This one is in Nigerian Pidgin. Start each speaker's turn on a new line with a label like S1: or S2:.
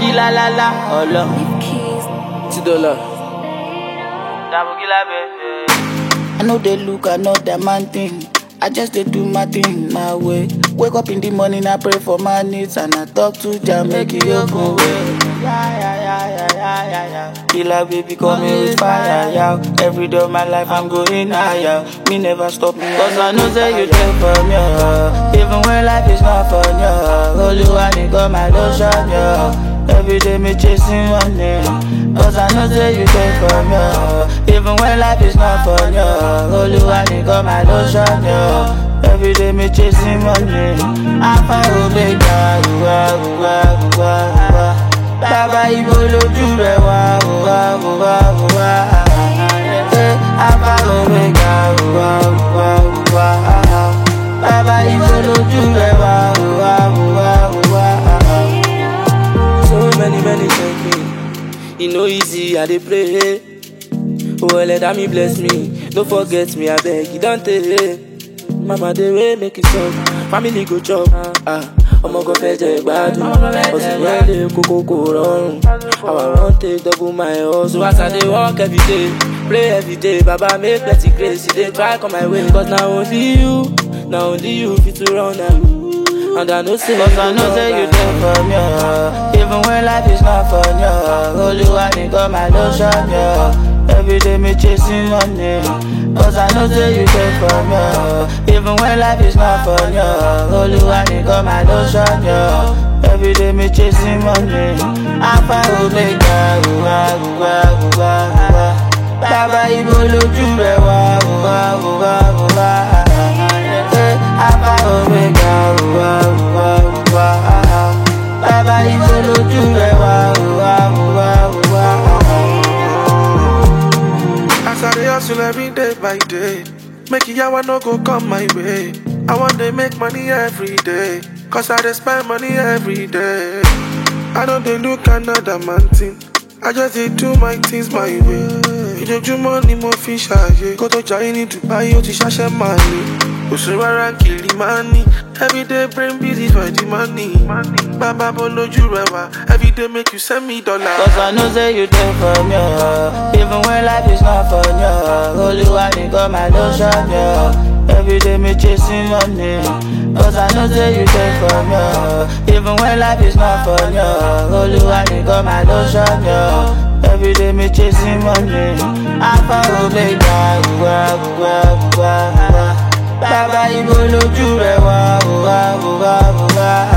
S1: la la la, ọlọ.
S2: Ti dollar.
S1: Dabogila bẹ̀rẹ̀. I no dey look another man thing. I just dey do my thing my way. Wake up in the morning, I pray for my needs and I talk to Jah make He open way. Yeah, yeah, yeah, yeah, yeah, yeah, yeah. Killer baby coming with fire, yeah. Every day of my life I'm going higher. Me never stop me, cause I know say you there for me. oh. Even when life is not fun, yeah. Oluwa nìkan my lotion, yeah. Every day me chasing money Cause I know say you there for me oh. Even when life is not fun, yeah. Oluwa nìkan my lotion, yeah. Every day me chasing money Alpha Omega, uwa, uwa, uwa, uwa Bàbá ibo lójú rẹ̀ wá, uwa, uwa, uwa Eh, Alpha Omega, uwa, uwa, uwa Bàbá ibo lójú rẹ̀ wá, uwa, uwa, uwa
S2: So many, many thank me. E no easy, I dey pray. Oh, let me bless me. No forget me, I beg you, don't tell. Mama, dey way make it stop. Family go chop. Ah, ọmọ kan fẹ́ jẹ gbádùn. Ọ̀sìn yẹn lè kókó kò rọrùn. Our run take double my hustle. As I dey work every day, pray every day. Baba make plenty grace. You dey try come my way. Cause na only you, na only you fit to run am. And I know say
S1: Cause I know say you there for me oh. Even when life is not fun, yeah. Oluwa nìkan my lotion, yeah. Every day me chasing money Cause I know say you there for me oh. Even when life is not fun, yeah. Oluwa nìkan my lotion, yeah. Every day me chasing money Alpha Omega, uwa, uwa, uwa, uwa Bàbá ibo lójú rẹ̀ wá, uwa, uwa, uwa Eh, Alpha Omega, uwa, uwa, uwa Bàbá ibo lójú rẹ̀ wá, uwa, uwa, uwa
S3: As I dey hustle every day by day, make yawa no go come my way. I want to make money every day, cause I dey spend money every day. I don't dey look another man thing, I just dey do my things my way. Ìjọjúmọ́ ni mo fi ṣàyè, kó tó jayé ní Dubai ó ti ṣàṣẹ máa lè. Òṣù rárá kìlì máa ní, everyday brain busy for the money. Bàbá bọ́ lójú rẹ̀ wá, everyday make you send me dollar.
S1: Cause I know say you there for me oh. Even when life is not fun, yeah. Oluwa nìkan my lotion, yeah. Every day me chasing money Cause I know say you there for me oh. Even when life is not fun, yeah. Oluwa nìkan my lotion, yeah. Every day me chasing money Alpha Omega, uwa, uwa, uwa, uwa Bàbá ibo lójú rẹ̀ wá, uwa, uwa, uwa